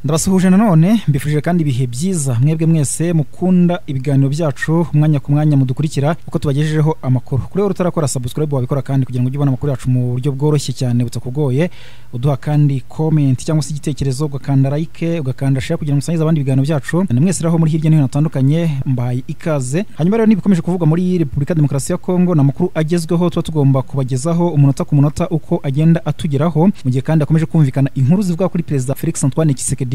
ndabasuhuje nanone mbifurije kandi ibihe byiza mwebwe mwese mukunda ibiganiro byacu umwanya ku mwanya mudukurikira uko tubagejejeho amakuru kuri wowe utarakora subscribe wabikora kandi kugira ngo ujye ubona amakuru yacu mu buryo bworoshye cyane butakugoye uduha kandi comment cyangwa se igitekerezo ugakanda like ugakanda share kugira ngo usangize abandi ibiganiro byacu na mwese raho muri hirya no hino hatandukanye mbaye ikaze hanyuma rero n'ibikomeje kuvugwa muri repubulika ya demokarasi ya kongo ni amakuru agezweho tuba tugomba kubagezaho umunota ku munota uko agenda atugeraho mu gihe kandi hakomeje kumvikana inkuru zivuga kuri perezida felix antoine kisekedi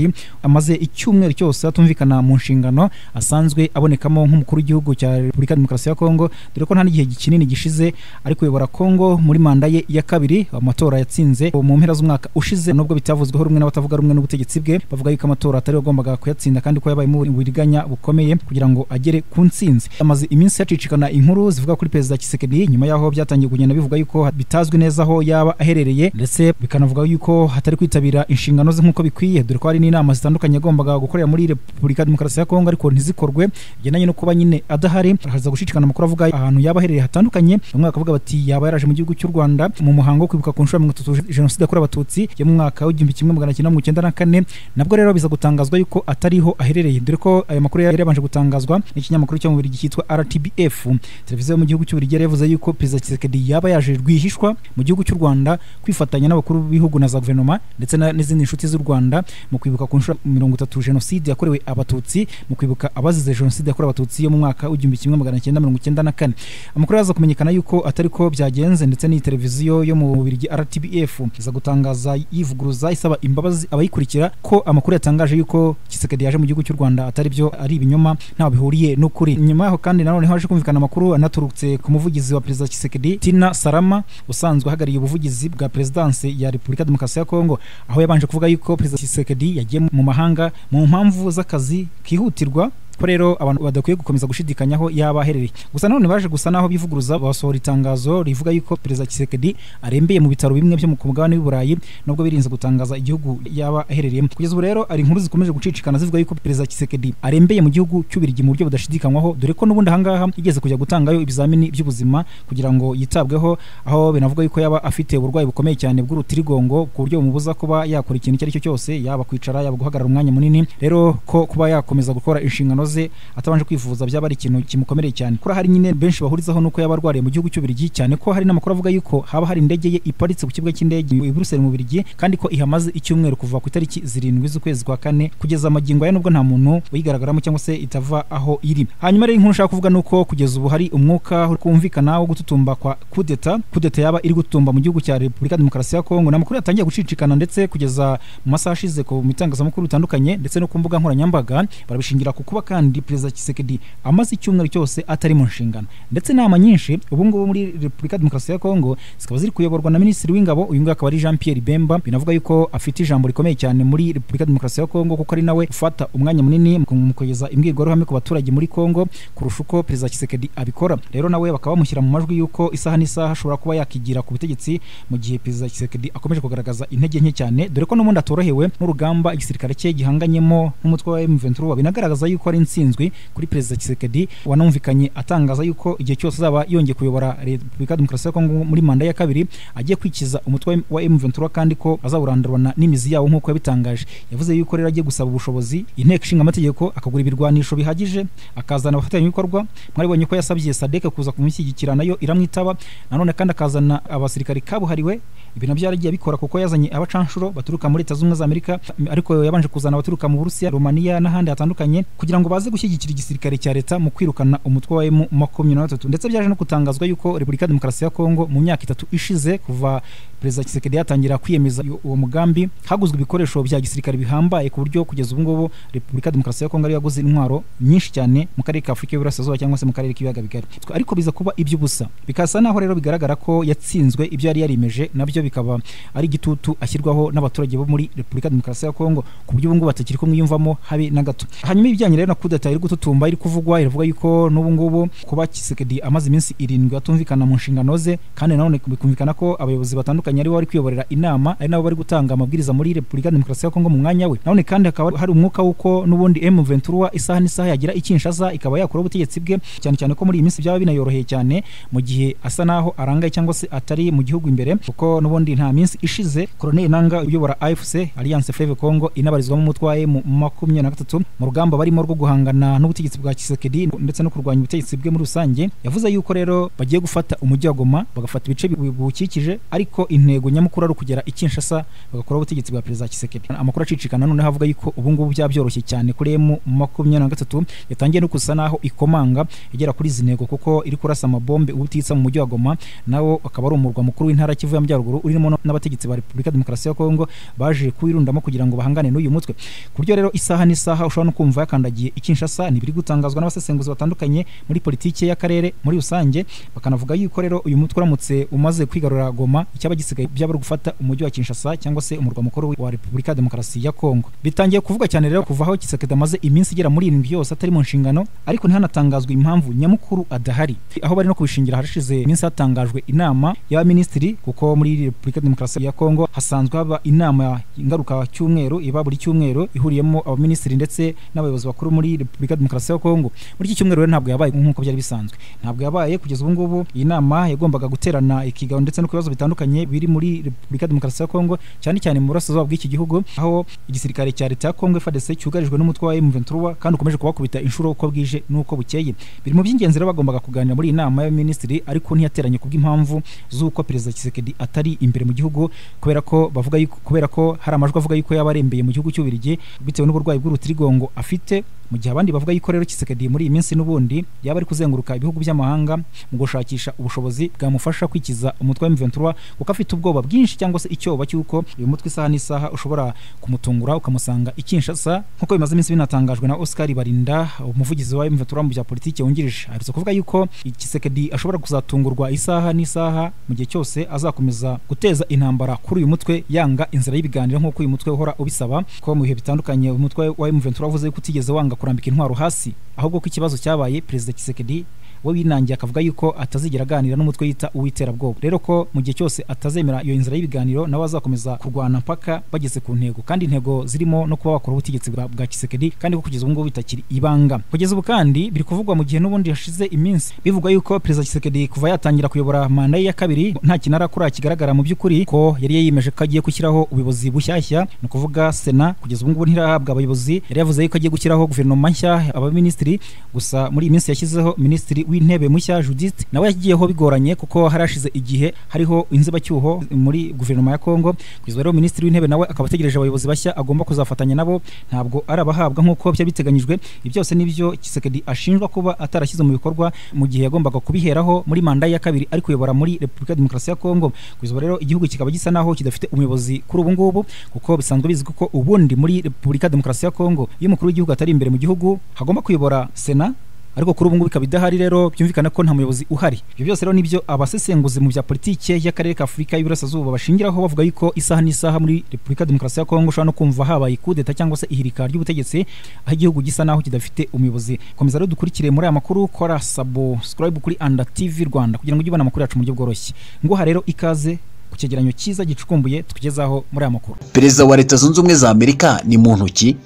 amaze icyumweru cyose atumvikana mu nshingano asanzwe abonekamo nk'umukuru w'igihugu cya repubulika ya demokarasi ya kongo dore ko nta n'igihe kinini gishize ari kuyobora kongo muri manda ye ya kabiri amatora yatsinze mu mpera z'umwaka ushize nubwo bitavuzweho rumwe n'abatavuga rumwe n'ubutegetsi bwe bavuga yuko amatora atari wagombaga kuyatsinda kandi ko yabayemo uburiganya bukomeye kugira ngo agere ku ntsinzi amaze iminsi yacicikana inkuru zivuga kuri perezida kisekedi nyuma y'aho byatangiye kugenda bivuga yuko bitazwi neza aho yaba aherereye ndetse bikanavuga yuko hatari kwitabira inshingano ze nk'uko bikwiye dore ko hari n'inama zitandukanye yagombaga gukorera muri repubulika ya demokarasi ya kongo ariko ntizikorwe bigendanye no kuba nyine adahari haza gushishikana amakuru avuga ahantu yaba aherereye hatandukanye bamwe bakavuga bati yaba yaraje mu gihugu cy'u rwanda mu muhango wo kwibuka ku nshuro ya mirongo itatu jenoside yakorewe abatutsi yo mu mwaka w'igihumbi kimwe magana cyenda mirongo icyenda na kane nabwo rero biza gutangazwa yuko atariho aherereye dore ko ayo makuru yari yabanje gutangazwa n'ikinyamakuru cyo mu Bubiligi cyitwa RTBF televiziyo mu gihugu cy'u Bubiligi yari yavuze yuko perezida Tshisekedi yaba yaje rwihishwa mu gihugu cy'u Rwanda kwifatanya n'abakuru b'ibihugu na za guverinoma ndetse na- n'izindi nshuti z'u Rwanda mu kwibuka ku nshuro mirongo itatu jenoside yakorewe abatutsi mu kwibuka abazize jenoside yakorewe abatutsi yo mu mwaka w'igihumbi kimwe magana cyenda mirongo icyenda na kane amakuru yaza kumenyekana yuko atari ko byagenze ndetse n'iyi televiziyo yo mu Bubiligi RTBF iza gutangaza yivuguruza isaba imbabazi abayikurikira ko amakuru yatangaje yuko Tshisekedi yaje mu gihugu cy'u Rwanda atari byo ari ibinyoma ntaho bihuriye n'ukuri nyuma yaho kandi nanone haje kumvikana amakuru anaturutse ku muvugizi wa perezida Tshisekedi Tina Salama usanzwe ahagarariye ubuvugizi bwa perezidanse ya Repubulika ya Demokarasi ya Kongo aho yabanje kuvuga yuko perezida Tshisekedi yagiye mu mahanga mu mpamvu z'akazi kihutirwa ko rero abantu badakwiye gukomeza gushidikanyaho yaba aherereye gusa nanone baje gusa naho bivuguruza basohora itangazo rivuga yuko perezida Tshisekedi arembeye mu bitaro bimwe byo ku mugabane w'i Burayi nubwo birinze gutangaza igihugu yaba aherereyemo kugeza ubu rero hari inkuru zikomeje gucicikana zivuga yuko perezida Tshisekedi arembeye mu gihugu cy'Ubirigi mu buryo budashidikanywaho dore ko n'ubundi ahangaha yigeze kujya gutangayo ibizamini by'ubuzima kugira ngo yitabweho aho binavuga yuko yaba afite uburwayi bukomeye cyane bw'urutirigongo ku buryo bumubuza kuba yakora ikintu icyo ari cyo cyose yaba kwicara yaba guhagarara umwanya munini rero ko kuba yakomeza gukora inshingano ze atabanje kwivuza byaba ari ikintu kimukomereye cyane kuri hari nyine benshi bahurizaho nuko yaba arwariye mu gihugu cy'Ubirigi cyane ko hari n'amakuru avuga yuko haba hari indege ye iparitse ku kibuga cy'indege i Buruseli mu Birigi kandi ko ihamaze icyumweru kuva ku itariki zirindwi z'ukwezi kwa kane kugeza magingo aya nubwo nta muntu uyigaragaramo cyangwa se itava aho iri hanyuma rero inkuru nshaka kuvuga nuko kugeza ubu hari umwuka uri kumvikana wo gututumba kwa kudeta kudeta yaba iri gututumba mu gihugu cya Repubulika ya Demokarasi ya Kongo n'amakuru yatangiye gucicikana ndetse kugeza mu masaha ashize ku bitangazamakuru bitandukanye ndetse no ku mbuga nkoranyambaga barabishingira ku kuba kandi perezida Tshisekedi amaze icyumweru cyose atari mu nshingano ndetse inama nyinshi ubu ngubu muri Repubulika ya Demokarasi ya Kongo zikaba ziri kuyoborwa na Minisitiri w'Ingabo uyu nguyu akaba ari Jean Pierre Bemba binavuga yuko afite ijambo rikomeye cyane muri Repubulika ya Demokarasi ya Kongo kuko ari nawe ufata umwanya munini mu kugeza imbwirwaruhame ku baturage muri Kongo kurusha uko perezida Tshisekedi abikora rero nawe bakaba bamushyira mu majwi yuko isaha n'isaha ashobora kuba yakigira ku butegetsi mu gihe perezida Tshisekedi akomeje kugaragaza intege nke cyane dore ko n'ubundi atorohewe n'urugamba igisirikare cye gihanganyemo n'umutwe wa M23 binagaragaza yuko ari insinzwi kuri perezida Tshisekedi wanumvikanye atangaza yuko igihe cyose azaba yongeye kuyobora Repubulika ya Demokarasi ya Kongo muri manda ya kabiri agiye kwikiza umutwe wa M23 kandi ko azawurandurana n'imizi yawo nk'uko yabitangaje yavuze yuko rero agiye gusaba ubushobozi inteko ishinga amategeko akagura ibirwanisho bihagije akazana abafatanyabikorwa mwaribonye ko yasabye sadeke kuza kumushyigikira nayo iramwitaba nanone kandi akazana abasirikari kabuhariwe ibintu byaragiye abikora kuko yazanye abacanshuro baturuka muri leta z'ubumwe za amerika ariko yabanje kuzana abaturuka mu burusiya romaniya n'ahandi hatandukanye kugira ngo baze gushyigikira igisirikare cya leta mu kwirukana umutwe wa emu makumyabiri na batatu ndetse byaje no gutangazwa yuko repubulika ya demokarasi ya kongo mu myaka itatu ishize kuva perezida kisekedi yatangira kwiyemeza uwo mugambi haguzwe ibikoresho bya gisirikare bihambaye ku buryo kugeza ubu ngubu repubulika ya demokarasi ya kongo ariyo yaguze intwaro nyinshi cyane mu karere ka afurika y'iburasirazuba cyangwa se mu karere k'ibiyaga bigari ariko biza kuba iby'ubusa bikasa naho rero bigaragara ko yatsinzwe ibyo yari yarimeje nabyo bikaba ari igitutu ashyirwaho n'abaturage bo muri repubulika ya demokarasi ya kongo ku buryo ubu ngubu batakiri kumwiyumvamo habe na gato hanyuma ibijyanye rero na kudeta iri gututumba iri kuvugwa iravuga yuko n'ubu ngubu kuba kisekedi amaze iminsi irindwi atumvikana mu nshingano ze kandi nanone bikumvikana ko abayobozi batandukanye ari bo bari kuyoborera inama ari nabo bari gutanga amabwiriza muri repubulika ya demokarasi ya kongo mu mwanya we nanone kandi hakaba hari umwuka w'uko n'ubundi m23 isaha n'isaha yagira ikinshaza ikaba yakura ubutegetsi bwe cyane cyane ko muri iyi minsi byaba binayoroheye cyane mu gihe asa naho arangaye cyangwa se atari mu gihugu imbere kuko n'ubundi n'ubundi nta minsi ishize Colonel Nanga uyobora AFC Alliance Fleuve Congo inabarizwamo umutwe wa M makumyabiri na gatatu mu rugamba barimo rwo guhangana n'ubutegetsi bwa Tshisekedi ndetse no kurwanya ubutegetsi bwe muri rusange yavuze yuko rero bagiye gufata umujyi wa Goma bagafata ibice bibukikije ariko intego nyamukuru ari ukugera i Kinshasa bagakora ubutegetsi bwa Perezida Tshisekedi amakuru acicikana noneho avuga yuko ubu ngubu byabyoroshye cyane kuri M makumyabiri na gatatu yatangiye no kusa naho ikomanga igera kuri izi ntego kuko iri kurasa amabombe ubutitsa mu mujyi wa Goma nawo akaba ari umurwa mukuru w'intara Kivu y'Amajyaruguru urimo n'abategetsi ba Repubulika Demokarasi ya Kongo baje kuwirundamo kugira ngo bahangane n'uyu mutwe kuryo rero isaha n'isaha ushobora no kumva yakandagiye ikinshasa ntibiri gutangazwa n'abasesenguzi batandukanye muri politiki y'akarere muri rusange bakanavuga yuko rero uyu mutwe uramutse umaze kwigarura Goma icyaba gisigaye byaba gufata umujyi wa Kinshasa cyangwa se umurwa mukuru wa Repubulika Demokarasi ya Kongo bitangiye kuvuga cyane rero kuva aho Kisekedi amaze iminsi igera muri irindwi yose atari mu nshingano ariko ntihanatangazwe impamvu nyamukuru adahari aho bari no kubishingira harashize iminsi hatangajwe inama y'abaminisitiri kuko muri Repubulika Demokarasi ya Kongo hasanzwe haba inama ngaruka cyumweru iba buri cyumweru ihuriyemo abaminisitiri ndetse n'abayobozi bakuru muri Repubulika Demokarasi ya Kongo muri iki cyumweru ntabwo yabaye nk'uko byari bisanzwe ntabwo yabaye kugeza ubu ngubu iyi nama yagombaga guterana ikigaho ndetse no ku bibazo bitandukanye biri muri Repubulika Demokarasi ya Kongo cyane cyane mu burasirazuba bw'iki gihugu aho igisirikare cya leta ya Kongo FARDC cyugarijwe n'umutwe wa M23 kandi ukomeje kubakubita inshuro uko bwije n'uko bukeye biri mu by'ingenzi rero bagombaga kuganira muri iyi nama y'abaminisitiri ariko ntiyateranye kubw'impamvu z'uko Perezida Tshisekedi atari imbere mu gihugu kubera ko bavuga yuko kubera ko hari amajwi avuga yuko yaba arembeye mu gihugu cy'Ubirigi bitewe n'uburwayi bw'urutirigongo afite mu gihe abandi bavuga yuko rero Tshisekedi muri iyi minsi n'ubundi yaba ari kuzenguruka ibihugu by'amahanga mu gushakisha ubushobozi bwamufasha kwikiza umutwe wa M23 kuko afite ubwoba bwinshi cyangwa se icyoba cy'uko uyu mutwe isaha n'isaha ushobora kumutungura ukamusanga i Kinshasa nk'uko bimaze iminsi binatangajwe na Oscar Barinda umuvugizi wa M23 mu bya politiki wungirije aherutse kuvuga yuko Tshisekedi ashobora kuzatungurwa isaha n'isaha mu gihe cyose azakomeza guteza intambara kuri uyu mutwe yanga inzira y'ibiganiro nk'uko uyu mutwe uhora ubisaba ko mu bihe bitandukanye uyu mutwe wa M23 wavuze yuko utigeze wanga kurambika intwaro hasi ahubwo ko ikibazo cyabaye Perezida Tshisekedi we winangiye akavuga yuko atazigera aganira n'umutwe yita uw'iterabwoba rero ko mu gihe cyose atazemera iyo nzira y'ibiganiro nawe azakomeza kurwana mpaka bageze ku ntego kandi intego zirimo no kuba bakora ubutegetsi bwa Kisekedi kandi ko kugeza ubu ngubu bitakiri ibanga kugeza ubu kandi biri kuvugwa mu gihe n'ubundi hashize iminsi bivugwa yuko perezida Kisekedi kuva yatangira kuyobora manda ye ya kabiri nta kintu arakora kigaragara mu by'ukuri ko yari yiyemeje ko agiye gushyiraho ubuyobozi bushyashya ni ukuvuga sena kugeza ubu ngubu ntirahabwa abayobozi yari yavuze yuko agiye gushyiraho guverinoma nshya abaminisitiri gusa muri iyi minsi yashyizeho minisitiri w'intebe mushya Judith nawe yagiyeho bigoranye kuko harashize igihe hariho inzibacyuho muri guverinoma ya Kongo kugeza rero minisitiri w'intebe nawe akaba ategereje abayobozi bashya agomba kuzafatanya nabo ntabwo ari abahabwa nk'uko byari biteganyijwe byose nibyo Kisekedi ashinjwa kuba atarashyize mu bikorwa mu gihe yagombaga kubiheraho muri manda ya kabiri ari kuyobora muri Repubulika Demokarasi ya Kongo kugeza rero igihugu kikaba gisa naho kidafite umuyobozi kuri ubu ngubu kuko bisanzwe bizwi ko ubundi muri Repubulika Demokarasi ya Kongo iyo umukuru w'igihugu atari imbere mu gihugu hagomba kuyobora Sena ariko kuri ubu ngubu ikaba idahari rero byumvikana ko nta muyobozi uhari ibyo byose rero nibyo abasesenguzi mu bya politike y'akarere ka Afurika y'Iburasirazuba bashingiraho bavuga yuko isaha n'isaha muri Repubulika Demokarasi ya Kongo ushobora no kumva habaye kudeta cyangwa se ihirika ry'ubutegetsi aho igihugu gisa naho kidafite umuyobozi komeza rero dukurikire muri aya makuru kora subscribe kuri Anda TV Rwanda kugira ngo ujye ubona amakuru yacu mu buryo bworoshye nguha rero ikaze ku cyegeranyo cyiza gicukumbuye tukugezaho muri aya makuru perezida wa leta zunze ubumwe za amerika ni muntu ki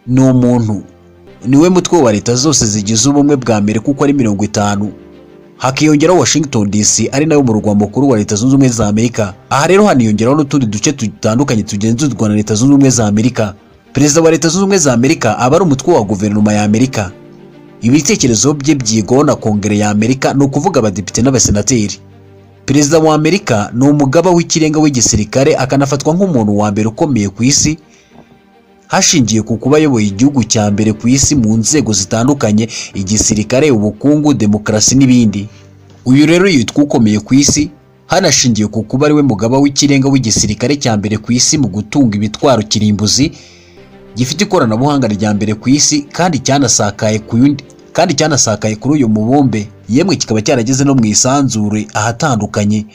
ni umuntu niwe mutwe wa leta zose zigize ubumwe bwa mbere kuko ari mirongo itanu hakiyongeraho washington dc ari nayo murwa mukuru wa leta zunze ubumwe za amerika aha rero haniyongeraho n'utundi duce dutandukanye tugenzurwa na leta zunze ubumwe za amerika perezida wa leta zunze ubumwe za amerika aba ari umutwe wa guverinoma ya amerika ibitekerezo bye byigwaho na kongere ya amerika ni ukuvuga abadepite n'abasenateri perezida wa amerika ni umugaba w'ikirenga w'igisirikare akanafatwa nk'umuntu wa mbere ukomeye ku isi hashingiye ku kuba ayoboye igihugu cya mbere ku isi mu nzego zitandukanye igisirikare ubukungu demokarasi n'ibindi uyu rero yitwa ukomeye ku isi hanashingiye ku kuba ariwe mugaba w'ikirenga w'igisirikare cya mbere ku isi mu gutunga ibitwaro kirimbuzi gifite ikoranabuhanga rya mbere ku isi kandi cyanasakaye ku yundi kandi cyanasakaye kuri uyu mubumbe yemwe kikaba cyarageze no mu isanzure ahatandukanye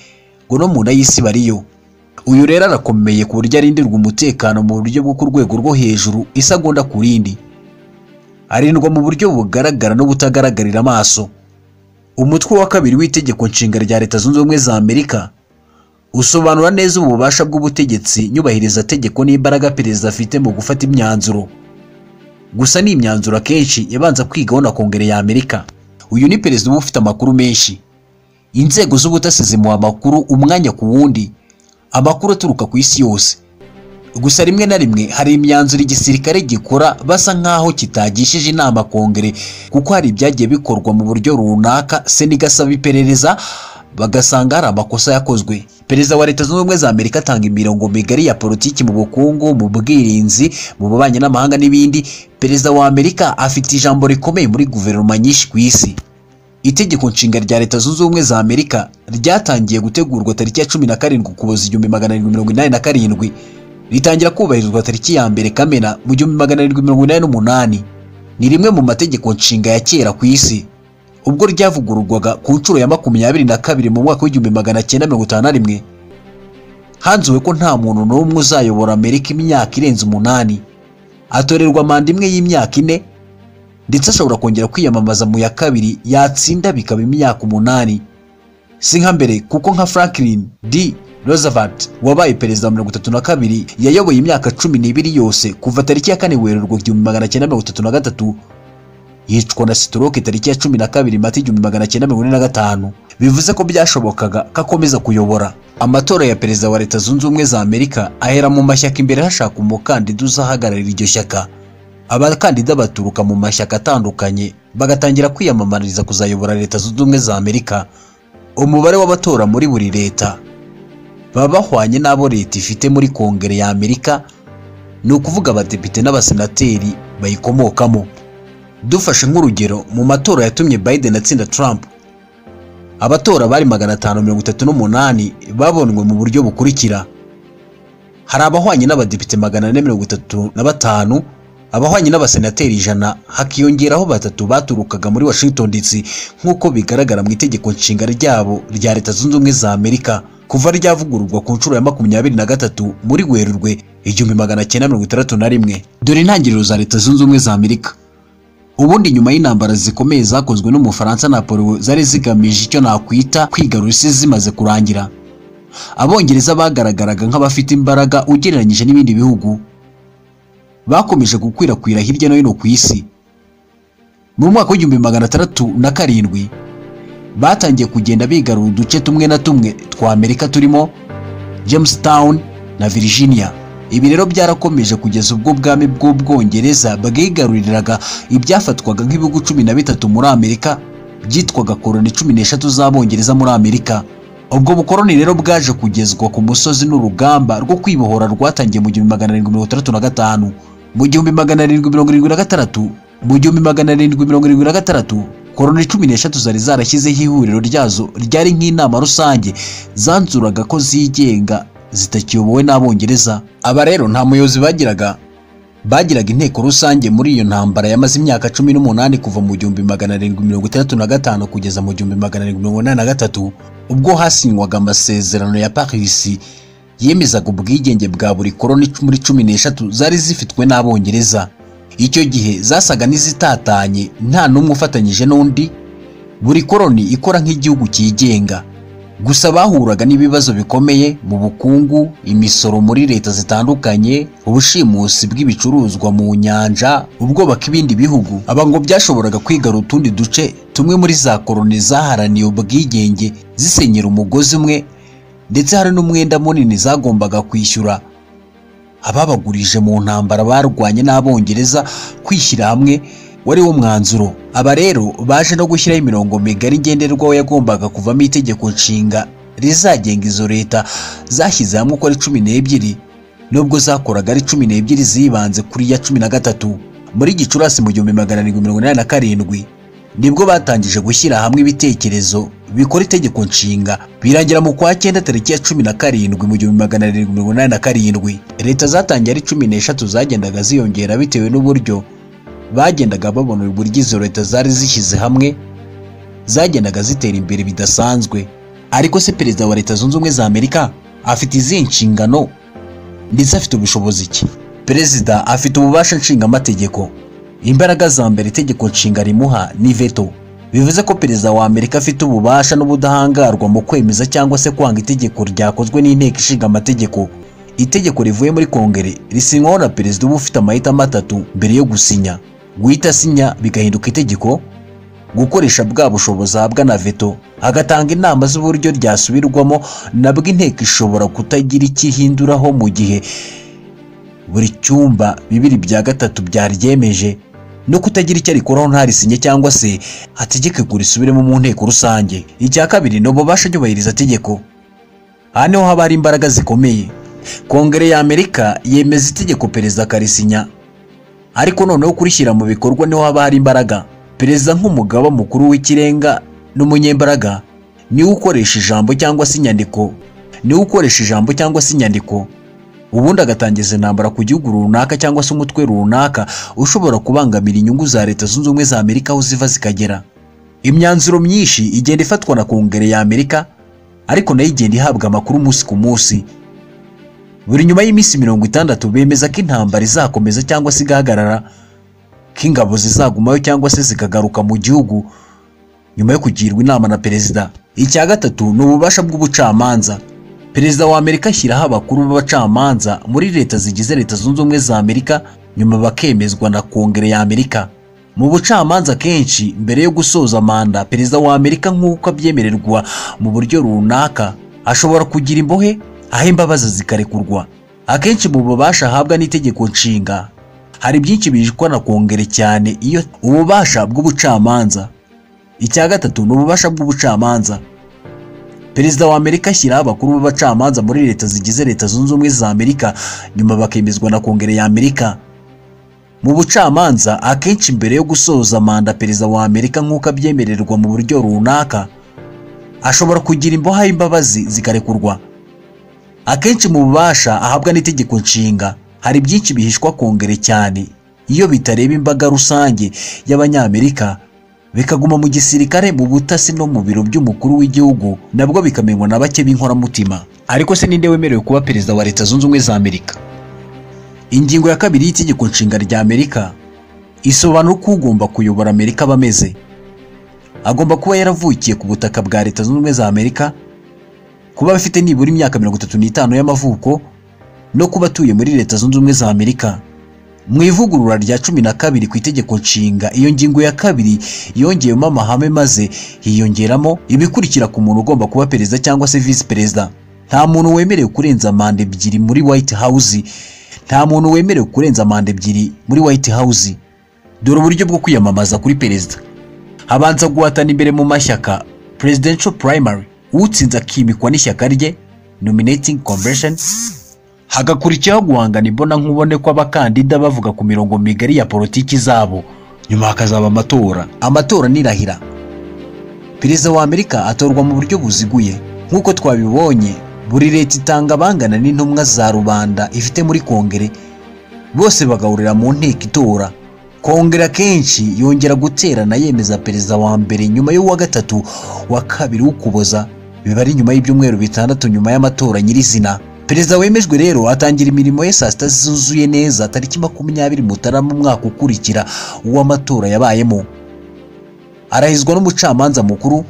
ngo no mu nda y'isi bariyo uyu rero arakomeye ku buryo arindirwa umutekano mu buryo bwo ku rwego rwo hejuru isagonda ku rindi arindwa mu buryo bugaragara no butagaragarira amaso umutwe wa kabiri w'itegeko nshinga rya leta zunze ubumwe za amerika usobanura neza ububasha bw'ubutegetsi nyubahiriza tegeko n'imbaraga perezida afite mu gufata imyanzuro gusa ni imyanzuro akenshi yabanza kwigaho na kongere ya amerika uyu ni perezida uba ufite amakuru menshi inzego z'ubutasi zimuha amakuru umwanya ku wundi amakuru aturuka ku isi yose gusa rimwe na rimwe hari imyanzuro igisirikare gikora basa nk'aho kitagishije inama kongere kuko hari ibyagiye bikorwa mu buryo runaka sena igasaba iperereza bagasanga hari amakosa yakozwe perezida wa leta zunze ubumwe za amerika atanga imirongo migari ya politiki mu bukungu mu bwirinzi mu bubanyi n'amahanga n'ibindi perezida wa amerika afite ijambo rikomeye muri guverinoma nyinshi ku isi itegeko nshinga rya leta zunze ubumwe za amerika ryatangiye gutegurwa tariki ya cumi na karindwi ukuboza igihumbi magana arindwi mirongo inani na karindwi ritangira kubahirizwa tariki ya mbere kamena mu gihumbi magana arindwi mirongo inani n'umunani ni rimwe mu mategeko nshinga ya kera ku isi ubwo ryavugururwaga ku nshuro ya makumyabiri na kabiri mu mwaka w'igihumbi magana cyenda mirongo itanu na rimwe hanzuwe ko nta muntu n'umwe uzayobora amerika imyaka irenze umunani atorerwa manda imwe y'imyaka ine ndetse ashobora kongera kwiyamamaza mu ya kabiri yatsinda bikaba imyaka umunani si nka mbere kuko nka franklin d Roosevelt wabaye perezida wa mirongo itatu na kabiri yayoboye imyaka cumi n'ibiri yose kuva tariki ya kane werurwe igihumbi magana cyenda mirongo itatu na gatatu yicwa na sitoroke tariki ya cumi na kabiri mata igihumbi magana cyenda mirongo ine na gatanu bivuze ko byashobokaga ko akomeza kuyobora amatora ya perezida wa leta zunze ubumwe za amerika ahera mu mashyaka imbere hashaka umukandida uzahagararira iryo shyaka abakandida baturuka mu mashyaka atandukanye bagatangira kwiyamamariza kuzayobora leta zunze ubumwe za amerika umubare w'abatora muri buri leta baba bahwanye n'abo leta ifite muri kongere ya amerika ni ukuvuga abadepite n'abasenateri bayikomokamo dufashe nk'urugero mu matora yatumye biden atsinda trump abatora bari magana atanu mirongo itatu n'umunani babonywe mu buryo bukurikira hari abahwanye n'abadepite magana ane mirongo itatu na batanu abahwanye n'abasenateri ijana hakiyongeraho batatu baturukaga muri washington dc nk'uko bigaragara mu itegeko nshinga ryabo rya leta zunze ubumwe za amerika kuva ryavugururwa ku nshuro ya makumyabiri na gatatu muri werurwe igihumbi magana cyenda mirongo itandatu na rimwe dore intangiriro za leta zunze ubumwe za amerika ubundi nyuma y'intambara zikomeye zakozwe n'umufaransa napolo zari zigamije icyo nakwita kwigarura isi zimaze kurangira abongereza bagaragaraga nk'abafite imbaraga ugereranyije n'ibindi bihugu bakomeje gukwirakwira hirya no hino ku isi mu mwaka w'igihumbi magana atandatu na karindwi batangiye kugenda bigarura uduce tumwe na tumwe twa amerika turimo jamestown na virginia ibi rero byarakomeje kugeza ubwo ubwami bw'ubwongereza bwigaruriraga ibyafatwaga nk'ibihugu cumi na bitatu muri amerika byitwaga koroni cumi n'eshatu z'abongereza muri amerika ubwo bukoroni rero bwaje kugezwa ku musozi n'urugamba rwo kwibohora rwatangiye mu gihumbi magana arindwi mirongo itandatu na gatanu mu gihumbi magana arindwi mirongo irindwi na gatandatu mu gihumbi magana arindwi mirongo irindwi na gatandatu koroni cumi n'eshatu zari zarashyizeho ihuriro ryazo ryari nk'inama rusange zanzuraga ko zigenga zitakiyobowe n'abongereza aba rero nta muyobozi bagiraga bagiraga inteko rusange muri iyo ntambara yamaze imyaka cumi n'umunani kuva mu gihumbi magana arindwi mirongo itandatu na gatanu kugeza mu gihumbi magana arindwi mirongo inani na gatatu ubwo hasinywaga amasezerano ya parisi yemezaga ubwigenge bwa buri koroni muri cumi n'eshatu zari zifitwe n'abongereza icyo gihe zasaga n'izitatanye nta n'umwe ufatanyije n'undi buri koroni ikora nk'igihugu cyigenga gusa bahuraga n'ibibazo bikomeye mu bukungu imisoro muri leta zitandukanye ubushimusi bw'ibicuruzwa mu nyanja ubwobaka ibindi bihugu aba ngo byashoboraga kwigarura utundi duce tumwe muri za koroni zaharaniye ubwigenge zisenyera umugozi umwe ndetse hari n'umwenda munini zagombaga kwishyura ababagurije mu ntambara barwanye n'abongereza kwishyira hamwe wari wo mwanzuro aba rero baje no gushyiraho imirongo migari ngenderwaho yagombaga kuvamo itegeko nshinga rizagenga izo leta zashyize hamwe uko ari cumi n'ebyiri nubwo zakoraga ari cumi n'ebyiri zibanze kuri iya cumi na gatatu muri gicurasi mu gihumbi magana arindwi mirongo inani na karindwi nibwo batangije gushyira hamwe ibitekerezo bikora itegeko nshinga birangira mu kwa cyenda tariki ya cumi na karindwi mu gihumbi magana arindwi mirongo inani na karindwi leta zatangiye ari cumi n'eshatu zagendaga ziyongera bitewe n'uburyo bagendaga babona uburyo izo leta zari zishyize hamwe zagendaga zitera imbere bidasanzwe ariko se perezida wa leta zunze ubumwe za amerika afite izihe nshingano ndetse afite ubushobozi ki perezida afite ububasha nshingamategeko imbaraga za mbere itegeko nshinga rimuha ni veto bivuze ko perezida wa amerika afite ububasha n'ubudahangarwa mu kwemeza cyangwa se kwanga itegeko ryakozwe n'inteko ishinga amategeko itegeko rivuye muri kongere risinywaho na perezida uba ufite amahitamo atatu mbere yo gusinya guhita asinya bigahinduka itegeko gukoresha bwa bushobozi ahabwa na veto agatanga inama z'uburyo ryasubirwamo nabwo inteko ishobora kutagira icyo ihinduraho mu gihe buri cyumba bibiri bya gatatu byaryemeje no kutagira icyo arikoraho ntarisinya cyangwa se hategeke ngo risubiremo mu nteko rusange icya kabiri ni ububasha nyubahiriza tegeko aha niho haba hari imbaraga zikomeye kongere ya amerika yemeza itegeko perezida akarisinya ariko noneho kurishyira mu bikorwa niho haba hari imbaraga perezida nk'umugaba mukuru w'ikirenga n'umunyembaraga niwe ukoresha ijambo cyangwa se inyandiko niwe ukoresha ijambo cyangwa se inyandiko ubundi agatangiza intambara ku gihugu runaka cyangwa se umutwe runaka ushobora kubangamira inyungu za leta zunze ubumwe za amerika aho ziva zikagera imyanzuro myinshi igenda ifatwa na kongere ya amerika ariko nayo igenda ihabwa amakuru umunsi ku munsi buri nyuma y'iminsi mirongo itandatu bemeza ko intambara izakomeza cyangwa se igahagarara ko ingabo zizagumayo cyangwa se zikagaruka mu gihugu nyuma yo kugirwa inama na perezida icya gatatu ni ububasha bw'ubucamanza perezida wa amerika ashyiraho abakuru b'abacamanza muri leta zigize leta zunze ubumwe za amerika nyuma bakemezwa na kongere ya amerika mu bucamanza kenshi mbere yo gusoza manda perezida wa amerika nk'uko abyemererwa mu buryo runaka ashobora kugira imbohe aho imbabazi zikarekurwa akenshi mu bubasha ahabwa n'itegeko nshinga hari byinshi bijwa na kongere cyane iyo ububasha bw'ubucamanza icya gatatu ni ububasha bw'ubucamanza perezida wa amerika ashyiraho abakuru b'abacamanza muri leta zigize leta zunze ubumwe za amerika nyuma bakemezwa na kongere ya amerika mu bucamanza akenshi mbere yo gusoza manda perezida wa amerika nk'uko abyemererwa mu buryo runaka ashobora kugira imboha y'imbabazi zikarekurwa akenshi mu bubasha ahabwa n'itegeko nshinga hari byinshi bihishwa kongere cyane iyo bitareba imbaga rusange y'abanyamerika bikaguma mu gisirikare mu butasi no mu biro by'umukuru w'igihugu nabwo bikamenywa na bake b'inkoramutima ariko se ninde wemerewe kuba perezida wa leta zunze ubumwe za amerika ingingo ya kabiri y'itegeko nshinga rya amerika isobanura uko ugomba kuyobora amerika aba ameze agomba kuba yaravukiye ku butaka bwa leta zunze ubumwe za amerika kuba afite nibura imyaka mirongo itatu n'itanu y'amavuko no kuba atuye muri leta zunze ubumwe za amerika mu ivugurura rya cumi na kabiri ku itegeko nshinga iyo ngingo ya kabiri yongewemo amahame maze hiyongeramo ibikurikira ku muntu ugomba kuba perezida cyangwa se visi perezida nta muntu wemerewe kurenza manda ebyiri muri white house nta muntu wemerewe kurenza manda ebyiri muri white house dore uburyo bwo kwiyamamaza kuri perezida habanza guhatana imbere mu mashyaka presidential primary utsinze akimikwa n'ishyaka rye nominating convention hagakurikiraho guhangana imbona nkubone kw'abakandida bavuga ku mirongo migari ya politiki zabo nyuma hakazaba amatora amatora nirahira perezida wa amerika atorwa mu buryo buziguye nk'uko twabibonye buri leta itanga abangana n'intumwa za rubanda ifite muri kongere bose bagahurira mu nteko itora kongere akenshi yongera guterana yemeza perezida wa mbere nyuma y'uwa gatatu wa kabiri w'ukuboza biba ari nyuma y'ibyumweru bitandatu nyuma y'amatora nyirizina perezida wemejwe rero atangira imirimo ye saa sita zuzuye neza tariki makumyabiri mutarama umwaka ukurikira uw'amatora yabayemo arahizwa n'umucamanza mukuru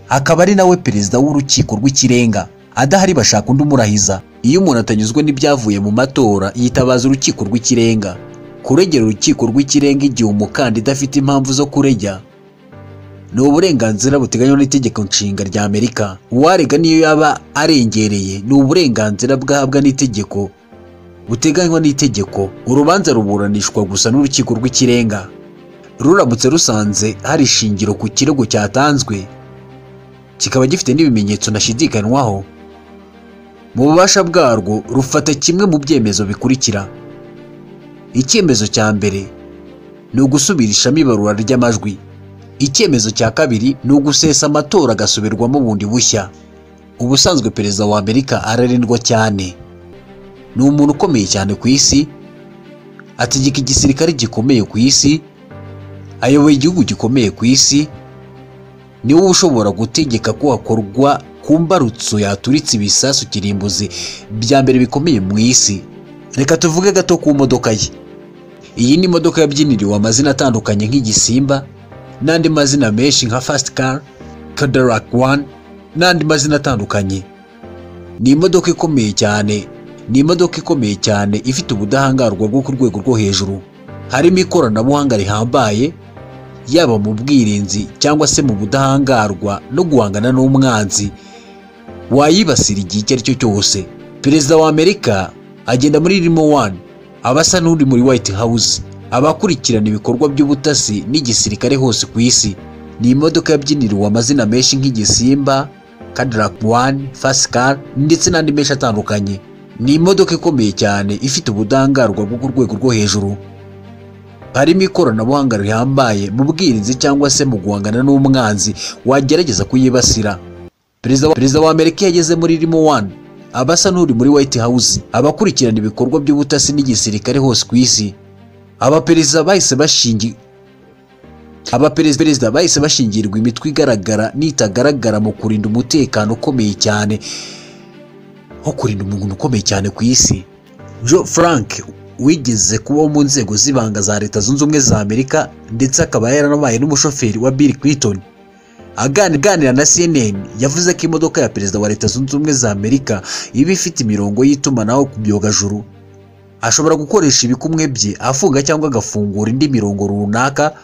akaba ari nawe perezida w'urukiko rw'ikirenga adahari bashaka undi umurahiza iyo umuntu atanyuzwe n'ibyavuye mu matora yitabaza urukiko rw'ikirenga kuregera urukiko rw'ikirenga igihe umukandida afite impamvu zo kurejya ni uburenganzira buteganywa n'itegeko nshinga rya amerika uwarega niyo yaba arengereye ni uburenganzira bwahabwa n'itegeko buteganywa n'itegeko urubanza ruburanishwa gusa n'urukiko rw'ikirenga ruramutse rusanze hari ishingiro ku kirego cyatanzwe kikaba gifite n'ibimenyetso ntashidikanywaho mu bubasha bwarwo rufata kimwe mu byemezo bikurikira icyemezo cya mbere ni ugusubirishamo ibarura ry'amajwi icyemezo cya kabiri ni ugusesa amatora agasubirwamo bundi bushya ubusanzwe perezida wa amerika ararindwa cyane ni umuntu ukomeye cyane ku isi ategeka igisirikare gikomeye ku isi ayoboye igihugu gikomeye ku isi niwe ushobora gutegeka ko hakorwa ku mbarutso yaturitse ibisasu kirimbuzi bya mbere bikomeye mu isi reka tuvuge gato ku modoka ye iyi ni imodoka yabyiniriwe amazina atandukanye nk'igisimba n'andi mazina menshi nka fasiti kari kadaraki wani n'andi mazina atandukanye ni imodoka ikomeye cyane ni imodoka ikomeye cyane ifite ubudahangarwa bwo ku rwego rwo hejuru harimo ikoranabuhanga rihambaye yaba mu bwirinzi cyangwa se mu budahangarwa no guhangana n'umwanzi wayibasira igihe icyo ari cyo cyose perezida wa amerika agenda muri rimo wani aba asa n'uri muri white house abakurikirana ibikorwa by'ubutasi n'igisirikare hose ku isi ni imodoka yabyiniriwe amazina menshi nk'igisimba cadillac wani fasikari ndetse n'andi menshi atandukanye ni imodoka ikomeye cyane ifite ubudahangarwa bwo ku rwego rwo hejuru harimo ikoranabuhanga rihambaye mu bwirinzi cyangwa se mu guhangana n'umwanzi wagerageza kuyibasira perezida wa- perezida wa amerika iyo ageze muri rimo wani aba asa n'uri muri white house abakurikirana ibikorwa by'ubutasi n'igisirikare hose ku isi abaperezida bahise bashingi abaperezida perezida bahise bashingirwa imitwe igaragara n'itagaragara mu kurinda umutekano ukomeye cyane nko kurinda umuntu ukomeye cyane ku isi joe frank wigeze kuba wo mu nzego z'ibanga za leta zunze ubumwe za amerika ndetse akaba yaranabaye n'umushoferi wa bill clinton Agani- aganira na cnn yavuze ko imodoka ya perezida wa leta zunze ubumwe za amerika iba ifite imirongo y'itumanaho ku byogajuru ashobora gukoresha ibikumwe bye afunga cyangwa agafungura indi mirongo runaka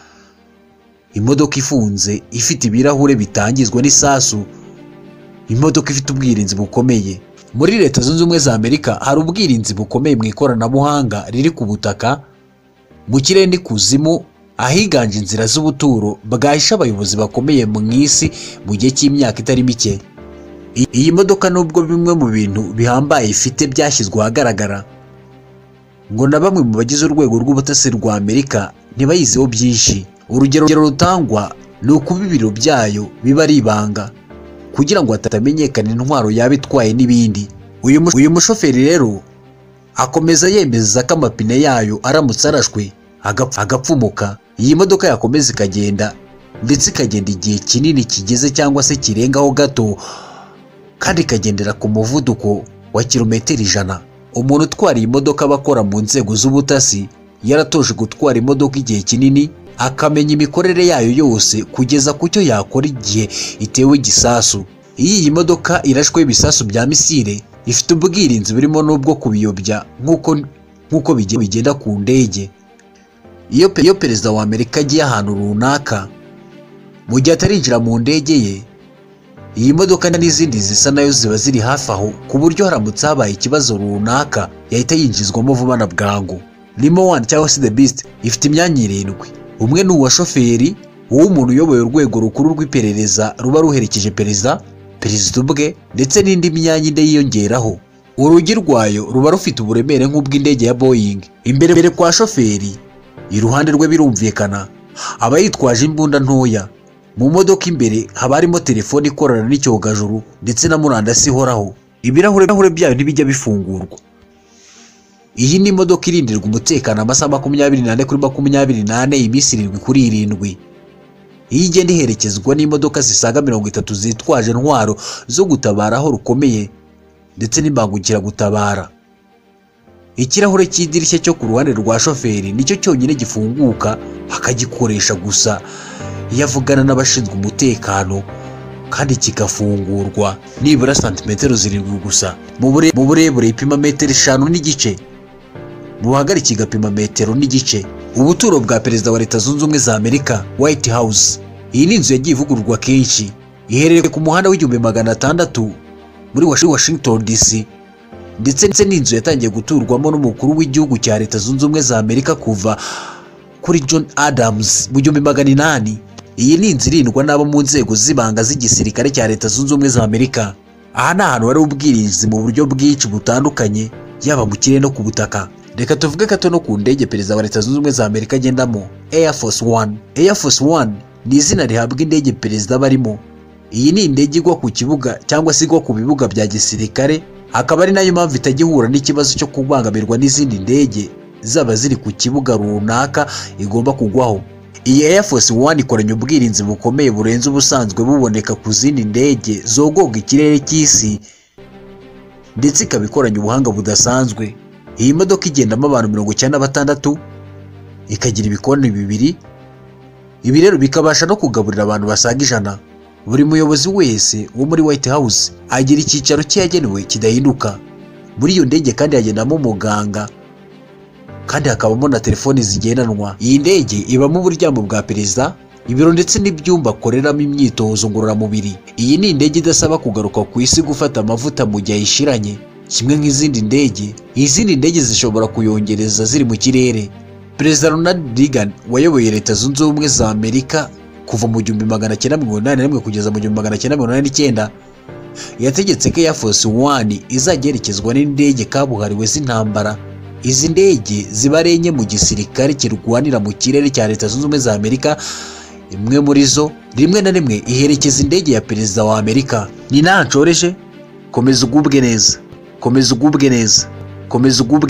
imodoka ifunze ifite ibirahure bitangizwa n'isasu imodoka ifite ubwirinzi bukomeye muri leta zunze ubumwe za amerika hari ubwirinzi bukomeye mu ikoranabuhanga riri ku butaka mu kirere n'ikuzimu ahiganje inzira z'ubuturo bwahisha abayobozi bakomeye mu isi mu gihe cy'imyaka itari mike I- iyi modoka nubwo bimwe mu bintu bihambaye ifite byashyizwe ahagaragara ngo na bamwe mu bagize urwego rw'ubutasi rwa amerika ntibayizeho byinshi urugero urugero rutangwa ni ukuba ibiro byayo biba ari ibanga kugira ngo hatamenyekana intwaro yaba itwaye n'ibindi uyu mu- uyu mushoferi rero akomeza yemeza ko amapine yayo aramutse arashwe agapf- agapfumuka iyi modoka yakomeza ikagenda ndetse ikagenda igihe kinini kigeze cyangwa se kirengaho gato kandi ikagendera ku muvuduko wa kilometero ijana umuntu utwara iyi modoka aba akora mu nzego z'ubutasi yaratoje gutwara imodoka igihe kinini akamenya imikorere yayo yose kugeza ku cyo yakora igihe itewe igisasu iyo iyi modoka irashweho ibisasu bya misile ifite ubwirinzi burimo n'ubwo kubiyobya nk'uko nk'uko bige- bigenda ku ndege iyo pe- iyo perezida wa amerika agiye ahantu runaka mu gihe atarinjira mu ndege ye iyi modoka n'izindi zisa nayo ziba ziri hafi aho ku buryo haramutse habaye ikibazo runaka yahita yinjizwamo vuba na bwangu Limo One cyangwa se The Beast ifite imyanya irindwi umwe ni uwa shoferi uw'umuntu uyoboye urwego rukuru rw'iperereza ruba ruherekeje perezida perezida ubwe ndetse n'indi myanya inde yiyongeraho urugi rwayo ruba rufite uburemere nk'ubw'indege ya Boeing imbere imbere kwa shoferi iruhande rwe birumvikana aba yitwaje imbunda ntoya mu modoka imbere haba harimo telefone ikorana n'icyogajuru ndetse na murandasi ihoraho ibirahure ibirahure byayo ntibijya bifungurwa iyi ni imodoka irindirwa umutekano amasaha makumyabiri n'ane kuri makumyabiri n'ane iminsi irindwi kuri irindwi iyo igenda iherekezwa n'imodoka zisaga mirongo itatu zitwaje intwaro zo gutabara aho rukomeye ndetse n'imbangukiragutabara ikirahure cy'idirishya cyo ku ruhande rwa shoferi nicyo cyonyine gifunguka akagikoresha gusa iyo avugana n'abashinzwe umutekano kandi kigafungurwa nibura santimetero zirindwi gusa mu bure- mu burebure ipima metero eshanu n'igice mu buhagarike igapima metero n'igice ubuturo bwa perezida wa leta zunze ubumwe za amerika white house iyi ni inzu yagiye ivugururwa kenshi iherereye ku muhanda w'igihumbi magana atandatu muri Washi- washington dc ndetse ndetse n'inzu yatangiye guturwamo n'umukuru w'igihugu cya leta zunze ubumwe za amerika kuva kuri John Adams mu gihumbi magana inani iyi ni inzu irindwa n'abo mu nzego z'ibanga z'igisirikare cya leta zunze ubumwe za amerika aha ni ahantu hari ubwirinzi mu buryo bwinshi butandukanye yaba mu kirere no ku butaka reka tuvuge gato no ku ndege perezida wa leta zunze ubumwe za amerika agendamo air force one air force one ni izina rihabwa indege perezida aba arimo iyi ni indege igwa ku kibuga cyangwa se igwa ku bibuga bya gisirikare akaba ari nayo mpamvu itajya ihura n'ikibazo cyo kubangamirwa n'izindi ndege zaba ziri ku kibuga runaka igomba kugwaho iyi Air Force One ikoranye ubwirinzi bukomeye burenze ubusanzwe buboneka ku zindi ndege zogoga ikirere cy'isi ndetse ikaba ikoranye ubuhanga budasanzwe iyi modoka igendamo abantu mirongo icyenda na batandatu ikagira ibikoni bibiri ibi rero bikabasha no kugaburira abantu basaga ijana buri muyobozi wese wo muri White House agira icyicaro cye yagenewe kidahinduka muri iyo ndege kandi hagendamo umuganga kandi hakabamo na telefoni zigendanwa iyi ndege ibamo uburyamo bwa perezida ibiro ndetse n'ibyumba akoreramo imyitozo ngororamubiri iyi ni indege idasaba kugaruka ku isi gufata amavuta mu gihe ayishiranye kimwe nk'izindi ndege izindi ndege zishobora kuyongereza ziri mu kirere perezida ronald reagan wayoboye leta zunze ubumwe za amerika kuva mu gihumbi magana cyenda mirongo inani na rimwe kugeza mu gihumbi magana cyenda mirongo inani n'icyenda yategetse ko Air Force One izajya iherekezwa n'indege kabuhariwe z'intambara izi ndege ziba ari enye mu gisirikare kirwanira mu kirere cya leta zunze ubumwe za amerika imwe muri zo rimwe na rimwe iherekeza indege ya perezida wa amerika ni naho nshoreje komeza ugubwe neza komeza ugubwe neza komeza ugubwe